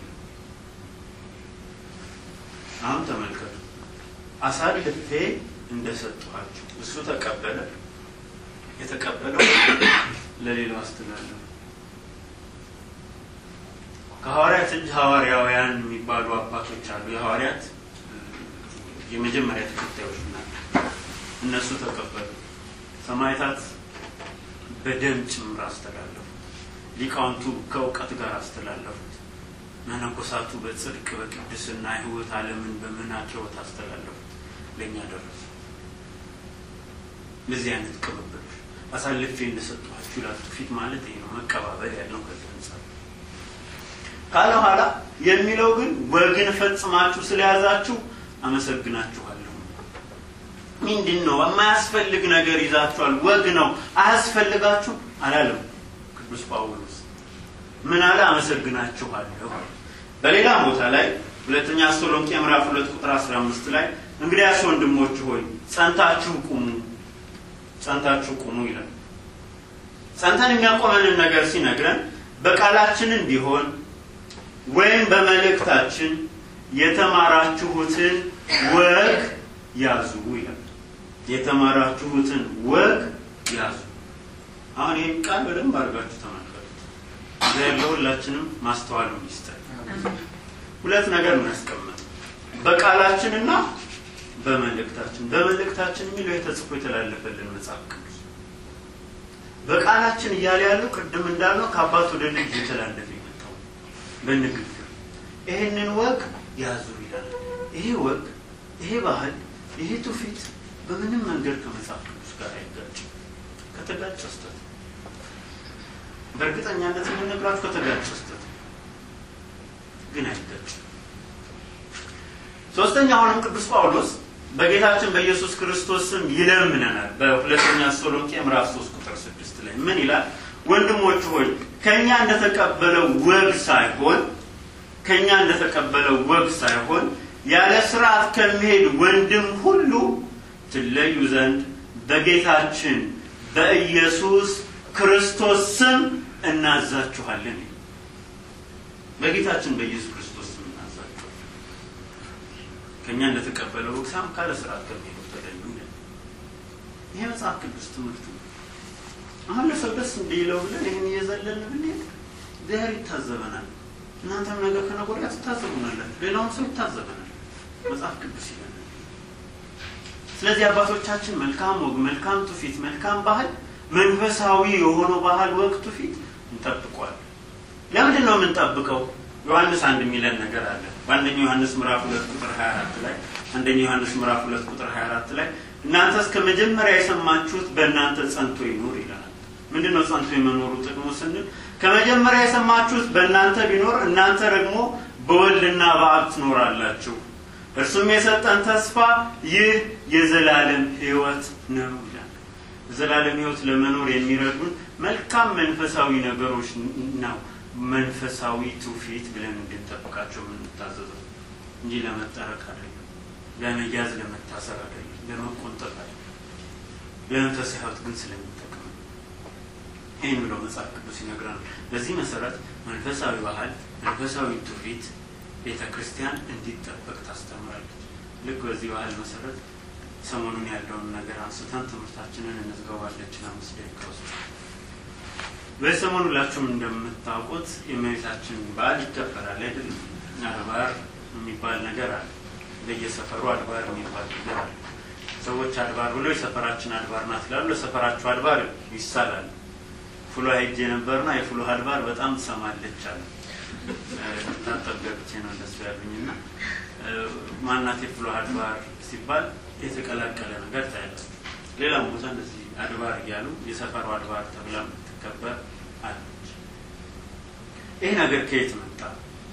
አሁን ተመልከቱ። አሳልፌ እንደሰጠኋችሁ እሱ ተቀበለ። የተቀበለው ለሌላው አስተላለፈ። ከሐዋርያት እጅ ሐዋርያውያን የሚባሉ አባቶች አሉ። የሐዋርያት የመጀመሪያ ተከታዮች ናቸው። እነሱ ተቀበሉ። ሰማዕታት በደም ጭምር አስተላለፉት። ሊቃውንቱ ከእውቀት ጋር አስተላለፉት። መነኮሳቱ በጽድቅ በቅድስና ሕይወት ዓለምን በምናቸወት አስተላለፉት። ለእኛ ደረሱ። ለዚህ አይነት ቅብብሎች አሳልፌ እንደሰጠኋችሁ ይላል። ትውፊት ማለት ይሄ ነው። መቀባበል ያለው ከዚህ አንጻር ካለ ኋላ የሚለው ግን ወግን ፈጽማችሁ ስለያዛችሁ አመሰግናችኋለሁ። ምንድን ነው የማያስፈልግ ነገር ይዛችኋል። ወግ ነው አያስፈልጋችሁ አላለም ቅዱስ ጳውሎስ። ምን አለ? አመሰግናችኋለሁ። በሌላ ቦታ ላይ ሁለተኛ ተሰሎንቄ ምዕራፍ ሁለት ቁጥር አስራ አምስት ላይ እንግዲያስ ወንድሞች ሆይ ጸንታችሁ ቁሙ፣ ጸንታችሁ ቁሙ ይላል። ጸንተን የሚያቆመንን ነገር ሲነግረን በቃላችንን ቢሆን ወይም በመልእክታችን የተማራችሁትን ወግ ያዙ ይላል። የተማራችሁትን ወግ ያዙ። አሁን ይህን ቃል በደንብ አድርጋችሁ ተመልከቱት። እግዚአብሔር ለሁላችንም ማስተዋሉን ይስጠን። ሁለት ነገር እናስቀምጥ፣ በቃላችንና በመልእክታችን በመልእክታችን የሚለው የተጽፎ የተላለፈልን መጽሐፍ ቅዱስ በቃላችን እያለ ያለው ቅድም እንዳልነው ከአባት ወደ ልጅ የተላለፈ የመጣው በንግግር ይህንን ወግ ያዙ ይላል። ይሄ ወግ፣ ይሄ ባህል፣ ይሄ ትውፊት በምንም መንገድ ከመጽሐፍ ቅዱስ ጋር አይጋጭም። ከተጋጨ ስህተት ነው። በእርግጠኛነት የምነግራችሁ ከተጋጨ ስህተት ነው፣ ግን አይጋጭም። ሶስተኛ አሁንም ቅዱስ ጳውሎስ በጌታችን በኢየሱስ ክርስቶስ ስም ይለምነናል። በሁለተኛ ተሰሎንቄ ምዕራፍ 3 ቁጥር 6 ላይ ምን ይላል? ወንድሞች ሆይ ከኛ እንደተቀበለው ወግ ሳይሆን ከኛ እንደተቀበለው ወግ ሳይሆን ያለ ስርዓት ከሚሄድ ወንድም ሁሉ ትለዩ ዘንድ በጌታችን በኢየሱስ ክርስቶስ ስም እናዛችኋለን። በጌታችን በኢየሱስ ክርስቶስ ስም እናዛችኋለን። ከእኛ እንደተቀበለው ወግ ሳይሆን ካለ ስርዓት ከሚሄዱ ተለዩ። ይሄ መጽሐፍ ቅዱስ ትምህርት ነው። አሁን ለሰው ደስ እንዲለው ብለን ይህን እየዘለን ብንሄድ እግዚአብሔር ይታዘበናል። እናንተም ነገ ከነገ ወዲያ ትታዘቡናላችሁ። ሌላውም ሰው ይታዘበናል። መጽሐፍ ቅዱስ ይለናል። ስለዚህ አባቶቻችን መልካም ወግ፣ መልካም ትውፊት፣ መልካም ባህል፣ መንፈሳዊ የሆነው ባህል፣ ወግ፣ ትውፊት እንጠብቋል። ለምንድን ነው የምንጠብቀው? ዮሐንስ አንድ የሚለን ነገር አለ። በአንደኛው ዮሐንስ ምዕራፍ ሁለት ቁጥር 24 ላይ አንደኛው ዮሐንስ ምዕራፍ ሁለት ቁጥር 24 ላይ እናንተ እስከ መጀመሪያ የሰማችሁት በእናንተ ጸንቶ ይኑር ይላል። ምንድን ነው ጸንቶ የመኖሩ ጥቅሙ ስንል ከመጀመሪያ የሰማችሁት በእናንተ ቢኖር እናንተ ደግሞ በወልድና በአብ ትኖራላችሁ። እርሱም የሰጠን ተስፋ ይህ የዘላለም ሕይወት ነው ይላል። የዘላለም ሕይወት ለመኖር የሚረዱን መልካም መንፈሳዊ ነገሮች ነው። መንፈሳዊ ትውፊት ብለን እንድንጠብቃቸው የምንታዘዘው እንጂ ለመጠረቅ አይደለም፣ ለመያዝ ለመታሰር አይደለም፣ ለመቆንጠጥ አይደለም። ለመንፈሳዊ ሕይወት ግን ስለሚጠቅም ይህን ብሎ መጽሐፍ ቅዱስ ይነግረናል። በዚህ መሰረት መንፈሳዊ ባህል፣ መንፈሳዊ ትውፊት ቤተ ክርስቲያን እንዲጠበቅ ታስተምራለች። ልክ በዚህ ባህል መሰረት ሰሞኑን ያለውን ነገር አንስተን ትምህርታችንን እንዝገባለችን አምስት ደቂቃ ውስጥ በዚህ ሰሞኑ ሁላችሁም እንደምታውቁት የእመቤታችን በዓል ይከበራል አይደለም? አድባር የሚባል ነገር አለ። በየሰፈሩ አድባር የሚባል ነገር አለ። ሰዎች አድባር ብሎ የሰፈራችን አድባር ናት ይላሉ። ለሰፈራችሁ አድባር ይሳላል። ፍሎ ሄጄ ነበርና የፍሎ አድባር በጣም ትሰማለች አለ። ታጠብ ገብቼ ነው እንደሱ ያሉኝ እና ማናት የፍሎ አድባር ሲባል የተቀላቀለ ነገር ታያለች። ሌላም ቦታ እንደዚህ አድባር እያሉ የሰፈሩ አድባር ተብላ የምትከበር አለች። ይህ ነገር ከየት መጣ?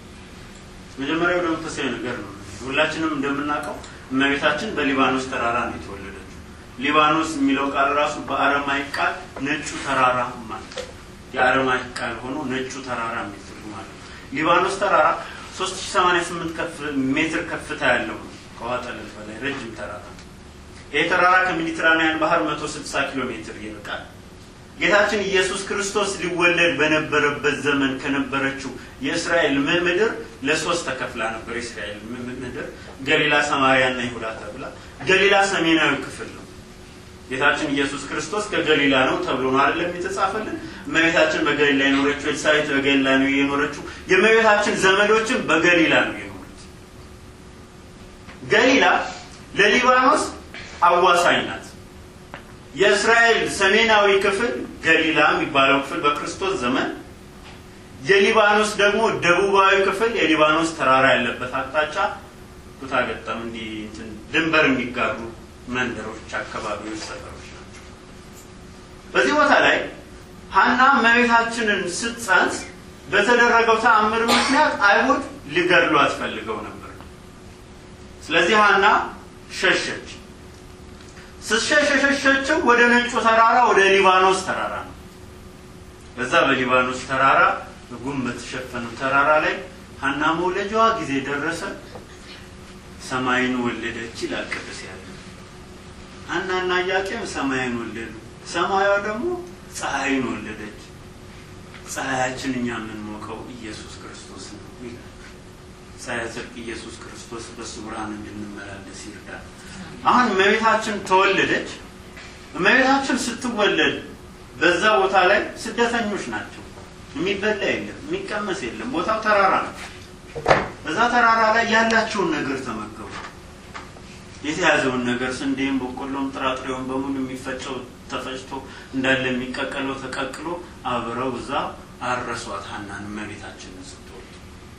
መጀመሪያ ወደ መንፈሳዊ ነገር ነው። ሁላችንም እንደምናውቀው እመቤታችን በሊባኖስ ተራራ ነው የተወለደችው። ሊባኖስ የሚለው ቃል ራሱ በአረማይክ ቃል ነጩ ተራራ ማለት የአረማይክ ቃል ሆኖ ነጩ ተራራ የሚል ትርጉም አለው። ሊባኖስ ተራራ 3088 ሜትር ከፍታ ያለው ነው። ከውሃ ጠለል በላይ ረጅም ተራራ ነው። ይህ ተራራ ከሜዲትራንያን ባህር 160 ኪሎ ሜትር ይርቃል። ጌታችን ኢየሱስ ክርስቶስ ሊወለድ በነበረበት ዘመን ከነበረችው የእስራኤል ምድር ለሶስት ተከፍላ ነበር። የእስራኤል ምድር ገሊላ፣ ሰማርያና ይሁዳ ተብላ። ገሊላ ሰሜናዊ ክፍል ነው። ጌታችን ኢየሱስ ክርስቶስ ከገሊላ ነው ተብሎ ነው አይደለም የተጻፈልን። እመቤታችን በገሊላ የኖረችው፣ ኤልሳቤጥ በገሊላ ነው የኖረችው። የእመቤታችን ዘመዶችም በገሊላ ነው የኖሩት። ገሊላ ለሊባኖስ አዋሳኝ ናት። የእስራኤል ሰሜናዊ ክፍል ገሊላ የሚባለው ክፍል በክርስቶስ ዘመን፣ የሊባኖስ ደግሞ ደቡባዊ ክፍል የሊባኖስ ተራራ ያለበት አቅጣጫ ኩታ ገጠም እንዲህ ድንበር የሚጋሩ መንደሮች፣ አካባቢዎች፣ ሰፈሮች ናቸው። በዚህ ቦታ ላይ ሀና እመቤታችንን ስትጸንስ በተደረገው ተአምር ምክንያት አይሁድ ሊገድሏት ፈልገው ነበር። ስለዚህ ሀና ሸሸች። ስትሸሽ የሸሸችው ወደ ነጩ ተራራ ወደ ሊባኖስ ተራራ ነው። በዛ በሊባኖስ ተራራ በጉም በተሸፈነው ተራራ ላይ ሀና መውለጃዋ ጊዜ ደረሰ። ሰማይን ወለደች ይላል ቅዱስ ያለ ሀናና ኢያቄም ሰማይን ወለዱ። ሰማያዋ ደግሞ ፀሐይን ወለደች። ፀሐያችን እኛ የምንሞቀው ኢየሱስ ክርስቶስ ነው ይላል። ፀሐይ ጽድቅ ኢየሱስ ክርስቶስ በሱ ብርሃን እንድንመላለስ ይርዳል። አሁን እመቤታችን ተወለደች። እመቤታችን ስትወለድ በዛ ቦታ ላይ ስደተኞች ናቸው። የሚበላ የለም፣ የሚቀመስ የለም። ቦታው ተራራ ነው። በዛ ተራራ ላይ ያላቸውን ነገር ተመገቡ። የተያዘውን ነገር ስንዴም፣ በቆሎም፣ ጥራጥሬውን በሙሉ የሚፈጨው ተፈጭቶ እንዳለ የሚቀቀለው ተቀቅሎ አብረው እዛ አረሷት ሀናን እመቤታችንን ስትወልድ።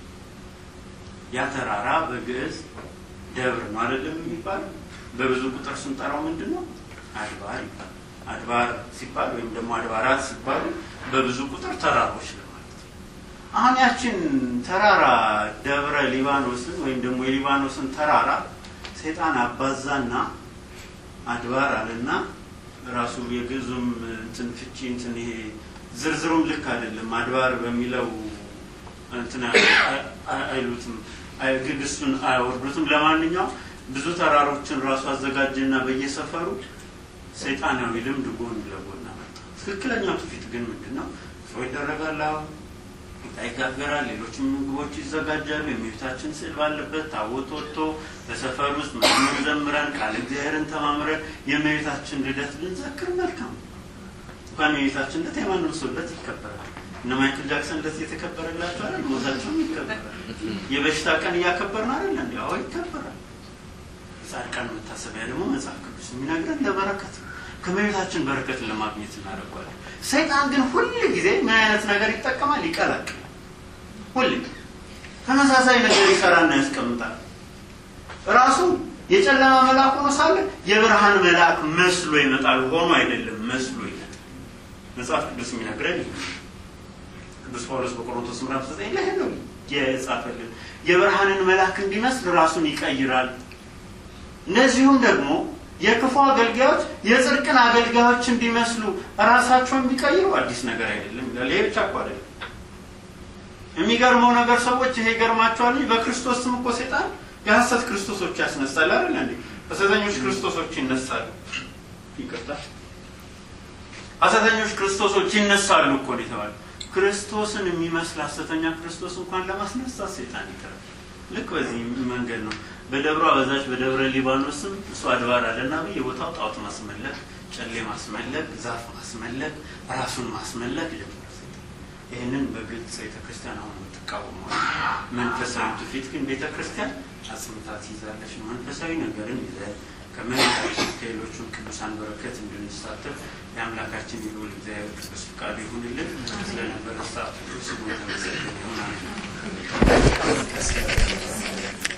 ያ ተራራ በግዕዝ ደብር ነው አይደለም የሚባለው። በብዙ ቁጥር ስንጠራው ምንድን ነው? አድባር ይባላል። አድባር ሲባል ወይም ደግሞ አድባራት ሲባሉ በብዙ ቁጥር ተራሮች ለማለት ነው። አሁን ያችን ተራራ ደብረ ሊባኖስን ወይም ደግሞ የሊባኖስን ተራራ ሰይጣን አባዛና አድባር አለና ራሱ የግዕዙም እንትን ፍቺ እንትን ይሄ ዝርዝሩም ልክ አይደለም። አድባር በሚለው እንትን አይሉትም ግግሱን አያወርዱትም። ለማንኛውም ብዙ ተራሮችን ራሱ አዘጋጀና በየሰፈሩ ሰይጣናዊ ልምድ ጎን ለጎን አመጣ። ትክክለኛው ትውፊት ግን ምንድን ነው? ሰው ይደረጋል፣ ቂጣ ይጋገራል፣ ሌሎችም ምግቦች ይዘጋጃሉ። የእመቤታችን ስዕል ባለበት ታቦት ወጥቶ በሰፈር ውስጥ መዝሙር ዘምረን ቃል እግዚአብሔርን ተማምረን የእመቤታችን ልደት ልንዘክር መልካም እንኳን የእመቤታችን ልደት የማንም ሰው ልደት ይከበራል። እነ ማይክል ጃክሰን ልደት እየተከበረላቸው አይደል? ሞታቸውም ይከበራል። የበሽታ ቀን እያከበርን አይደል? እንዲ አዎ ይከበራል። ጻድቃን መታሰቢያ ደግሞ መጽሐፍ ቅዱስ የሚነግረን ለበረከት ነው። ከእመቤታችን በረከትን ለማግኘት እናደርጓለን። ሰይጣን ግን ሁል ጊዜ ምን አይነት ነገር ይጠቀማል? ይቀላቅላል። ሁል ተመሳሳይ ነገር ይሰራና ያስቀምጣል። ራሱ የጨለማ መልአክ ሆኖ ሳለ የብርሃን መልአክ መስሎ ይመጣል። ሆኖ አይደለም መስሎ ይመጣል። መጽሐፍ ቅዱስ የሚነግረን ይህ ቅዱስ ጳውሎስ በቆሮንቶስ ምዕራፍ ዘጠኝ ላይ ነው የጻፈልን። የብርሃንን መልአክ እንዲመስል ራሱን ይቀይራል። እንደዚሁም ደግሞ የክፉ አገልጋዮች የጽድቅን አገልጋዮች እንዲመስሉ ራሳቸውን ቢቀይሩ አዲስ ነገር አይደለም ይላል። ይሄ ብቻ እኮ አይደለም። የሚገርመው ነገር ሰዎች ይሄ ይገርማቸዋል እንጂ በክርስቶስ ስም እኮ ሴጣን የሐሰት ክርስቶሶች ያስነሳል አይደል እንዴ? ሐሰተኞች ክርስቶሶች ይነሳሉ። ይቅርታ፣ ሐሰተኞች ክርስቶሶች ይነሳሉ እኮ ነው የተባለው። ክርስቶስን የሚመስል ሐሰተኛ ክርስቶስ እንኳን ለማስነሳት ሴጣን ይጥራል። ልክ በዚህ መንገድ ነው። በደብሯ በዛች በደብረ ሊባኖስም እሱ አድባር አለና በየቦታው ጣዖት ማስመለክ፣ ጨሌ ማስመለክ፣ ዛፍ ማስመለክ፣ ራሱን ማስመለክ ጀመረ። ይህንን በግልጽ ቤተክርስቲያን አሁን የምትቃወመው መንፈሳዊ ትውፊት ግን ቤተክርስቲያን አጽምታ ትይዛለች ነው። መንፈሳዊ ነገርን ይዘን ከመሬታችን ከሌሎቹ ቅዱሳን በረከት እንድንሳተፍ የአምላካችን የልዑል እግዚአብሔር ቅዱስ ፍቃዱ ይሁንልን። ስለነበረ ሰዓት ስሙ የተመሰገነ ይሁን።